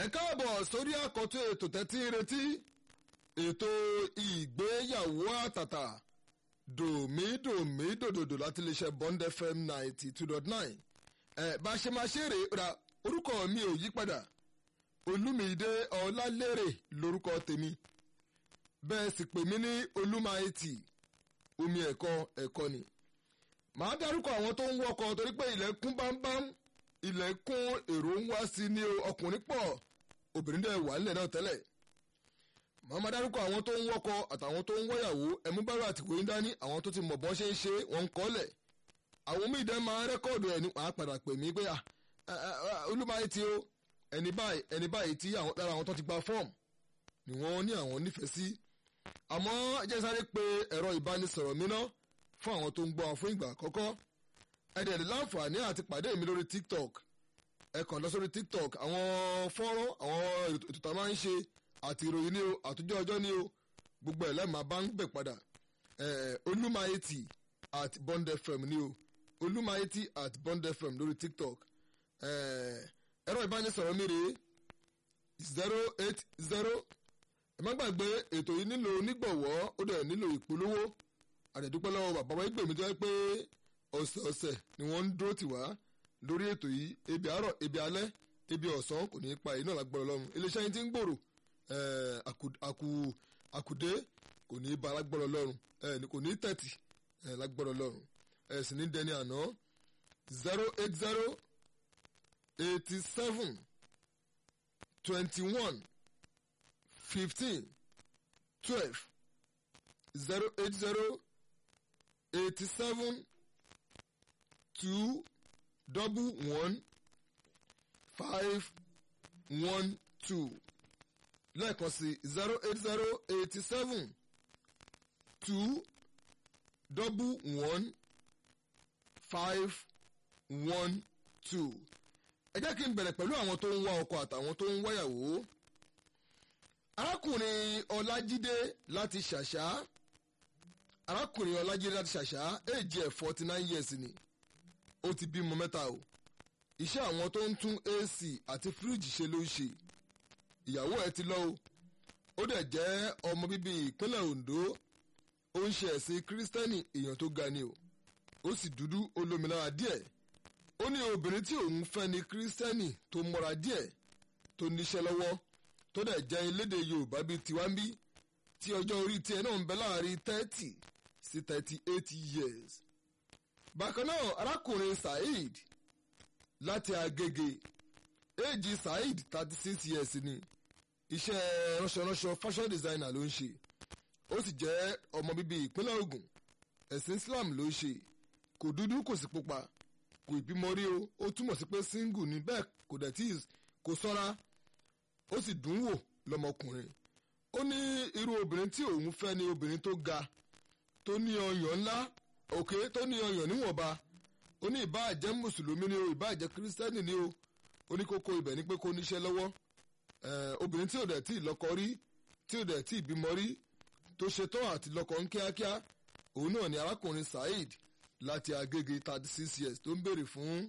káàbọ̀ sórí àkọ́tún ètò tẹ́tí retí ètò ìgbéyàwó àtàtà dòmídòmí dòdòdò láti lè ṣe Bond FM ninety two dot nine ẹ bá a ṣe máa ṣe rèé ra orúkọ mi ò yí padà olúmídé ọlálérè lórúkọ tèmi bẹ́ẹ̀ sì pè mí ní olúmáìtì omi ẹ̀kọ́ ẹ̀kọ́ ni màá dárúkọ àwọn tó ń wọkọ̀ torí pé ilẹ̀ kún bámbám ilẹ̀ kún èrò ń wá sí ní ọkùnrin pọ̀ obìnrin dẹ̀ wà nílẹ̀ náà tẹ́lẹ̀ màá máa dárúkọ àwọn tó ń wọkọ̀ àtàwọn tó ń wọ́yàwó ẹ̀mú bára àtìkò yín dání àwọn tó ti mọ̀ bọ́n ṣe ń ṣe wọ́n ń kọ́lẹ̀ àwọn míì dẹ́ máa rẹ́kọ̀dù ẹ̀ ní wàá padà pè mí pé olúmáìtì o ẹni báyìí ẹni báyìí tí àwọn lára àwọn tó ti gba fọ́ọ̀mù ni wọ́n ní àwọn nífẹ̀ẹ́ sí àmọ́ jẹ́ sáré pé ẹ̀rọ ìbánisọ̀rọ̀ mi ná fún àwọn tó ń gbọ́ fún ìgbà àkọ́kọ́ ẹ̀dẹ̀ láǹfààní àti pàdé mi lórí tiktok ẹ kàn lọ sórí tiktok àwọn fọ́nrán àwọn ètò tá a máa ń ṣe àti ìròyìn ní o àtúnjọ́ ọjọ́ ní o gbogbo ẹ̀ lẹ́ẹ̀ma bá ń gbè padà olúmáyétì at bond fm ní o olúmáyétì at bond fm lórí tiktok ẹ̀rọ ìbánisọ̀rọ̀ mi rèé zero eight zero ẹ má gbàgbé ètò yìí nílò onígbọ̀wọ́ ó dẹ̀ nílò ìpolówó àdẹ̀dúpẹ́ lọ́wọ́ bàbá wa ìgbèmí tó yẹ pé ọ̀sẹ̀ọ̀sẹ̀ ni wọ́n ń dúró tì wá lórí ètò yìí ebi àárọ̀ ebi alẹ́ ebi ọ̀sán kò ní í pa iná lágbára Ọlọ́run iléeṣẹ́ yín ti ń gbòòrò àkùdé kò ní í ba lágbára Ọlọ́run kò ní í tẹ̀tì lágbára Ọlọ́run ẹ̀ sì ní dẹni àná zero eight zero eighty seven twenty one fifteen twelve zero eight zero eighty seven two double one five one two lẹ́ẹ̀kan sí zero eight zero eighty seven two double one five one two ẹ jẹ́ kí n bẹ̀rẹ̀ pẹ̀lú àwọn tó ń wá ọkọ àtàwọn tó ń wáyàwó arákùnrin ọlájídé láti ṣàṣà arákùnrin ọlájídé láti ṣàṣà èjì ẹ̀ forty nine years ni ó ti bímọ mẹ́ta o iṣẹ́ àwọn tó ń tún AC àti fíríjì ṣe ló ń ṣe ìyàwó ẹ̀ ti lọ o ó dẹ̀ jẹ́ ọmọ bíbí ìpínlẹ̀ Ondo ó ń ṣe ẹ̀sìn kírísítẹ́nì èèyàn tó ga ni o ó sì dúdú olómìnira díẹ̀ ó ní obìnrin tí òun fẹ́ ni kírísítẹ́nì tó mọ́ra díẹ̀ tó níṣẹ́ lọ́wọ́ tó dẹ̀ jẹ́ elédè Yorùbá bíi tiwa ń bí tí ọjọ́ orí tiẹ̀ náà ń bẹ láàrin thirty sí thirty eight years. bákan náà arákùnrin Saheed láti Agége éèjì Saheed thirty six years ni iṣẹ́ ránṣọránṣọ fashion designer ló ń ṣe ó sì jẹ́ ọmọ bíbí ìpínlẹ̀ Ògùn ẹ̀sìn Islam ló ń ṣe kò dúdú kò sì pupa kò ìbímọ rí o ó túmọ̀ sí pé single ni bẹ́ẹ̀ kò dẹ̀ tí kò sọ́ra ó sì dùn wò lọ́mọkùnrin ó ní irú obìnrin tí òun fẹ́ ni obìnrin tó ga tó ní ọyàn ńlá òkè tó ní ọyàn níwọ̀nba ó ní ìbáà jẹ́ mùsùlùmí ni o ìbáà jẹ́ kírísítẹ́nì ni o ó ní kókó ibẹ̀ ni pé kó níṣẹ́ lọ́wọ́ obìnrin tí ò dẹ̀ tí ì lọ́kọ rí tí ò dẹ̀ tí ì bímọ rí tó ṣetán àti lọ́kọ ń kíákíá òun náà ni arákùnrin Saheed láti Agége thirty six years tó ń béèrè fún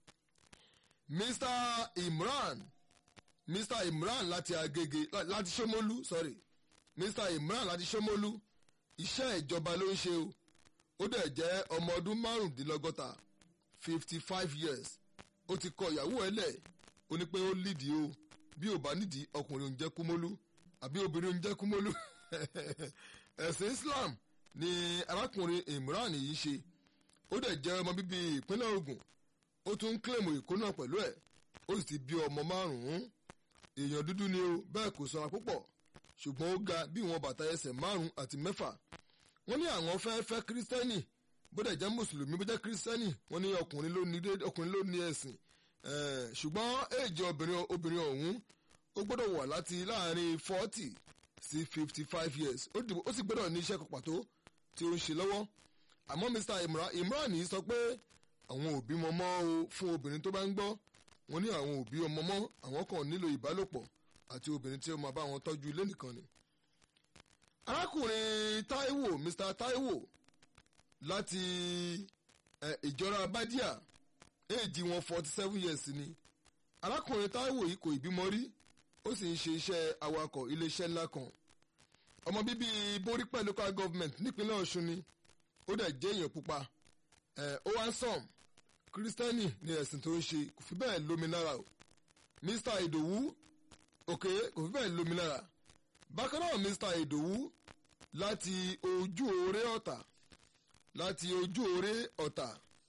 Mr Imran Mr Imran láti Agége láti Ṣómólú sorry Mr Imran láti Ṣómólú iṣẹ́ ìjọba ló ń ṣe o ó dẹ̀ jẹ́ ọmọ ọdún márùndínlọ́gọ́ta fifty five years ó ti kọ ìyàwó ẹ̀ lẹ̀ ó ní pé ó lídìí o bí ò bá nídìí ọkùnrin òun jẹ́ kúmólú àbí obìnrin òun jẹ́ kúmólú ẹ̀sìn Islam ni arákùnrin Imran yìí ṣe ó dẹ̀ jẹ́ ọmọ bíbí ìpínlẹ̀ Ògùn ó tún ń kílèmù ìkó náà pẹ̀lú ẹ̀ ó sì ti bí ọmọ márùn-ún èèyàn dúdú ni o bẹ́ẹ̀ kò sanra púpọ̀ ṣùgbọ́n ó ga bí wọn bàtà ẹsẹ̀ márùn-ún àti mẹ́fà wọ́n ní àwọn fẹ́ fẹ́ kírísítẹ́nì bó dẹ̀ jẹ́ mùsùlùmí bó jẹ́ kírísítẹ́nì wọ́n ní ọkùnrin ló ní ọkùnrin ló ní ẹ̀sìn ṣùgbọ́n èjì obìnrin obìnrin ọ̀hún ó gbọ́dọ̀ wà láti láàrin forty sí fifty five years ó sì gbọ́dọ̀ ní iṣẹ́ kan pàtó tí ó ń ṣe lọ́wọ́ àmọ́ Mr Imran yìí sọ pé àwọn òbí mọ́mọ́ o fún obìnrin tó bá ń gbọ́ wọ́n ní àwọn òbí ọmọ mọ́ àwọn kan nílò ìbálòpọ̀ àti obìnrin tí ó máa bá wọn tọ́jú ilé nìkan ni. arákùnrin Táíwò Mr Táíwò láti ìjọra Bádíà éèjì wọn forty seven years ni arákùnrin Táíwò yìí kò ìbímọ rí ó sì ń ṣe iṣẹ́ awakọ̀ iléeṣẹ́ ńlá kan ọmọ bíbí borípẹ̀ local government nípínlẹ̀ ọ̀ṣun ni ó dẹ̀ jẹ́ èèyàn pupa ẹ̀ ó wá ń sàn kírísítẹ́nì ni ẹ̀sìn tó ń ṣe kò fi bẹ́ẹ̀ lómi lára o mr ìdòwú òkè kò fi bẹ́ẹ̀ lómi lára bákan náà mr ìdòwú láti ojú oore ọ̀tà láti ojú oore ọ̀tà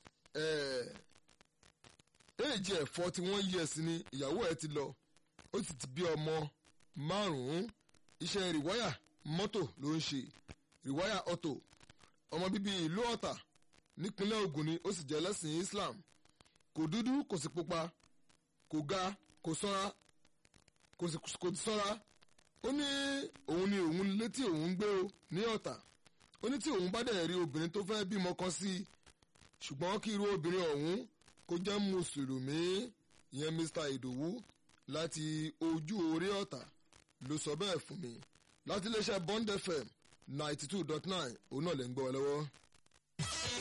éèjì ẹ̀ forty one years ni ìyàwó ẹ̀ ti lọ ó sì ti bí ọmọ márùn-ún iṣẹ́ rìwáyà mọ́tò ló ń ṣe rìwáyà ọ̀tò ọmọ bíbí ìlú ọ̀tà nípínlẹ̀ Ògùn ni ó sì jẹ́ lẹ́sìn Islam kò dúdú kò sì pupa kò ga kò sanra kò sì kò sanra ó ní òun ni òun létí òun gbé o ní ọ̀tà ó ní tí òun bá dẹ̀ rí obìnrin tó fẹ́ bímọ kan sí i ṣùgbọ́n kí irú obìnrin ọ̀hún kó jẹ́ mùsùlùmí ìyẹn Mr Ìdòwú láti ojú orí ọ̀tà ló sọ bẹ́ẹ̀ fún mi láti iléeṣẹ́ Bond FM ninety two dot nine òun náà lè ń gbọ́ ọ lọ́wọ́.